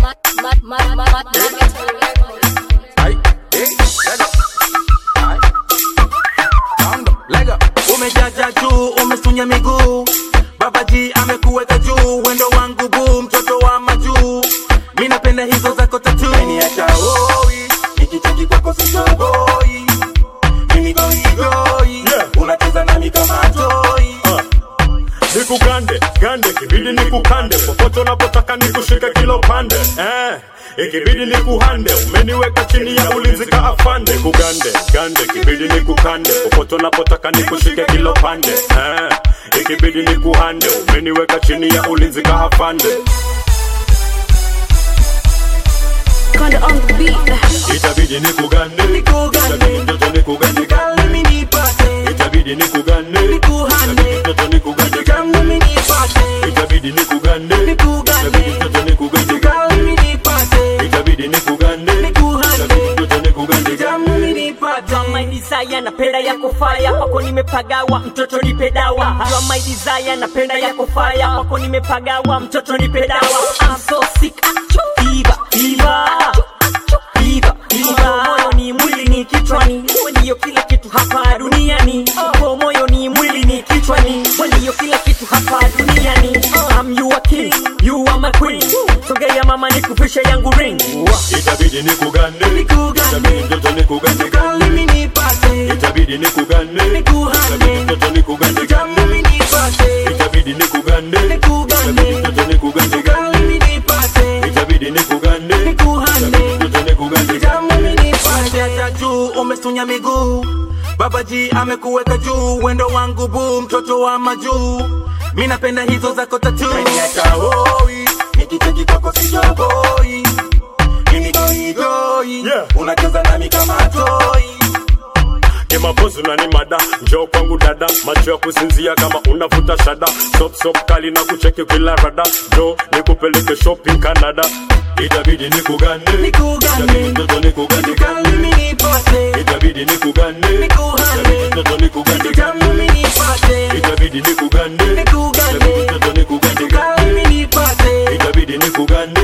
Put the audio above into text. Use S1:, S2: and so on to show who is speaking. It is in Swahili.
S1: Ay, eh, lego. Ay. Sound, lego. Umejaja juu, umesunya miguu, babaji amekuweka juu, wendo wangu buu, mtoto wa majuu, mi napenda hizo zako tatu. Umeniacha hoi, nikicheki kwako sitoboi, mimi goigoi, unacheza nami kama toi.
S2: nikugande gande kibidi nikukande popote unapotaka nikushike kilo pande eh. ikibidi nikuhande umeniweka chini ya ulinzi ka afande nikugande gande kibidi nikukande popote unapotaka nikushike kilo pande eh. ikibidi nikuhande umeniweka chini ya ulinzi ka afande
S3: Kinda on the beat.
S2: itabidi nikugande
S1: Nikugande.
S2: itabidi mtoto nikugande
S1: Girl, mimi nipate,
S2: itabidi nikugande
S1: nikuhande,
S2: itabidi mtoto nikugande
S1: girl, mimi nipate,
S2: itabidi nikugande
S1: Nikugande.
S2: itabidi mtoto nikugande
S1: girl, mimi nipate,
S2: itabidi nikugande
S1: Nikuhande.
S2: itabidi mtoto nikugande
S1: girl, mimi nipate.
S4: Jua my desire napenda yako fire kwako nimepagawa mtoto nipe dawa Jua my desire napenda yako fire kwako nimepagawa mtoto nipe dawa I'm so sick Fever, fever Fever, fever Moyo ni mwili ni kichwani Wewe ndiyo kila kitu hapa duniani Kwa moyo ni mwili ni kichwani Wewe ndiyo kila kitu hapa duniani I'm your king, you are my queen Sogea mama nikuvishe yangu ring
S2: itabidi nikugande
S1: Nikugande.
S2: itabidi mtoto nikugande
S1: Girl, mimi nipate,
S2: itabidi nikugande
S1: Nikuhande.
S2: itabidi mtoto nikugande
S1: girl, mimi nipate,
S2: itabidi nikugande
S1: Nikugande.
S2: itabidi mtoto nikugande
S1: girl, mimi nipate,
S2: itabidi nikugande
S1: Nikuhande.
S2: itabidi mtoto nikugande
S1: girl, mimi nipate. Jaja juu, umesunya miguu, babaji amekuweka juu, wendo wangu buu, mtoto wa majuu, mi napenda hizo zako tatu. Umeniacha hoi, nikicheki kwako sitoboi, mimi goigoi,
S2: Yeah.
S1: unacheza nami kama toi.
S2: kimapozi na ni mada njoo kwangu dada macho ya kusinzia kama unavuta shada sop sop kali na kucheki kila rada njoo nikupeleke shopping Canada itabidi nikugande
S1: Nikugande.
S2: itabidi mtoto nikugande
S1: Girl, mimi nipate,
S2: itabidi nikugande
S1: Nikuhande.
S2: itabidi mtoto nikugande
S1: girl, mimi nipate,
S2: itabidi nikugande
S1: Nikugande.
S2: itabidi mtoto nikugande
S1: girl, mimi nipate,
S2: itabidi nikugande